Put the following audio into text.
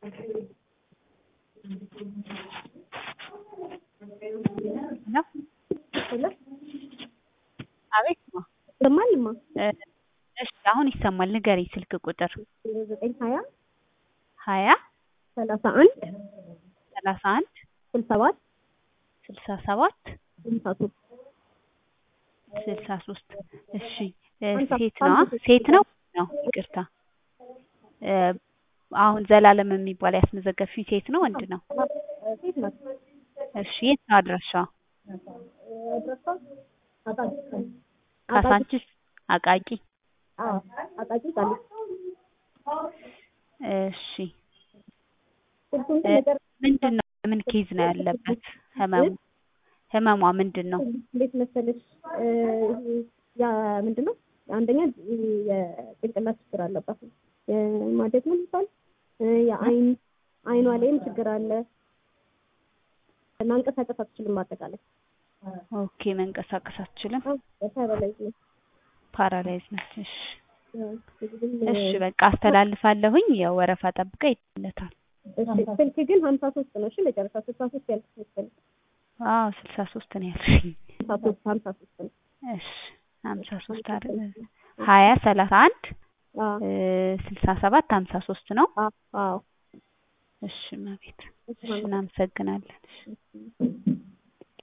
ሄሎ ሄሎ አቤት ማ ይሰማልማ? እሺ አሁን ይሰማል። ንገሪኝ ስልክ ቁጥር ዘጠኝ ሀያ ሀያ ሰላሳ አንድ ሰላሳ አንድ ስልሳ ሰባት ስልሳ ሰባት ስልሳ ሶስት ስልሳ ሶስት እሺ አንተ ሴት ነዋ አንተ ሴት ነው ነው ይቅርታ እ አሁን ዘላለም የሚባል ያስመዘገብሽኝ ሴት ነው ወንድ ነው? ሴት ናት። እሺ የት ነው አድራሻዋ? አድራሻ አቃቂ ካሳንችስ አቃቂ አዎ አቃቂ ቃሊቲ እሺ ስልኩን እ ነገር ምንድን ነው ምን ኬዝ ነው ያለበት ህመሙ ህመሟ ምንድን ነው? እንዴት መሰለሽ እ ያ ምንድን ነው አንደኛ የጭንቅላት ችግር አለባት የማደግ ነው የሚባል የአይን አይኗ ላይም ችግር አለ ማንቀሳቀስ አትችልም አጠቃላይ ኦኬ መንቀሳቀስ አትችልም ፓራላይዝ ነው ፓራላይዝ ነች እሺ እንግዲህ እሺ በቃ አስተላልፋለሁኝ ያው ወረፋ ጠብቃ ይለታል እሺ ስልክ ግን ሀምሳ ሶስት ነው እሺ መጨረሻ ስልሳ ሶስት ያልኩት መሰለኝ አዎ ስልሳ ሶስት ነው ያልሽኝ ሀምሳ ሶስት ሀምሳ ሶስት ነው እሺ ሀምሳ ሶስት አይደል ሀያ ሰላሳ አንድ አዎ እ ስልሳ ሰባት ሀምሳ ሶስት ነው አዎ አዎ እሺ እመቤት እሺ እናመሰግናለን እሺ